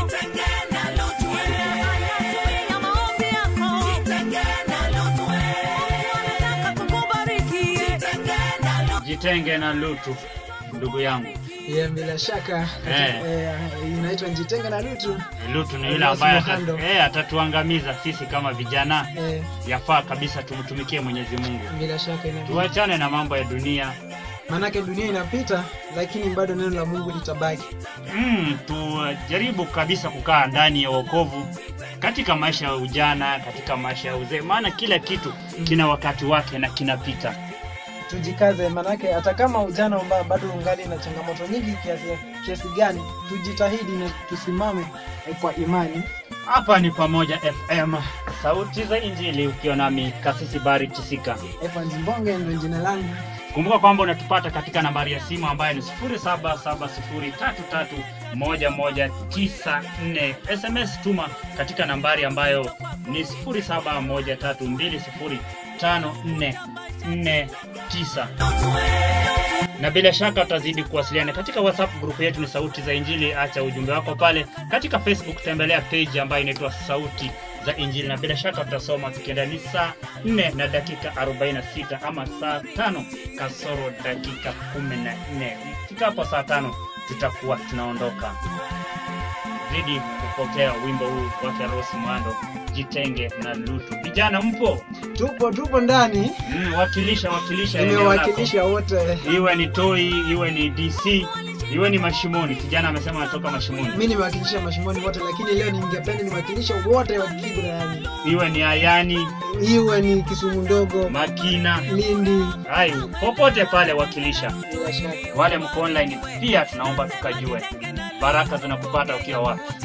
Jitenge na Lutu, ndugu yangu. Yeah, bila shaka Eh. eh, inaitwa Njitenge na Lutu. Lutu ni yule Lazima ambaye ata- handle. eh, atatuangamiza sisi kama vijana. Eh, Yafaa kabisa tumtumikie Mwenyezi Mungu, bila shaka ina tuachane na mambo ya dunia. maanake dunia inapita, lakini bado neno la Mungu litabaki. Mm, tujaribu kabisa kukaa ndani ya wokovu katika maisha ya ujana, katika maisha ya uzee, maana kila kitu kina wakati wake na kinapita. Tujikaze, maanake hata kama ujana ambao bado ungali na changamoto nyingi kiasi, kiasi gani, tujitahidi na tusimame eh, kwa imani. Hapa ni Pamoja FM, sauti za Injili, ukiwa nami Kasisi Bari Chisika. Evans Mbonge ndio jina langu. Kumbuka kwamba unatupata katika nambari ya simu ambayo ni 0770331194. SMS tuma katika nambari ambayo ni 0713205449 na bila shaka utazidi kuwasiliana katika WhatsApp grupu yetu ni Sauti za Injili. Acha ujumbe wako pale. Katika Facebook tembelea page ambayo inaitwa Sauti za Injili, na bila shaka tutasoma tukienda. Ni saa 4 na dakika 46 ama saa tano kasoro dakika 14. Ifikapo saa tano tutakuwa tunaondoka. Zidi kupokea wimbo huu wake Rose Mwando, Jitenge na Lutu. Vijana mpo? Tupo tupo ndani, Mm, wakilisha wakilisha eneo lako nimewakilisha wote. iwe ni Toi, iwe ni DC, iwe ni Mashimoni. Kijana amesema anatoka Mashimoni, Mi nimewakilisha mashimoni wote, lakini leo ningependa niwakilishe wote wa Kibra, yani iwe ni Ayani, iwe ni Kisumu ndogo, Makina, Lindi, hai popote pale wakilisha. bila shaka Wale mko online pia tunaomba tukajue baraka zinakupata ukiwa wapi.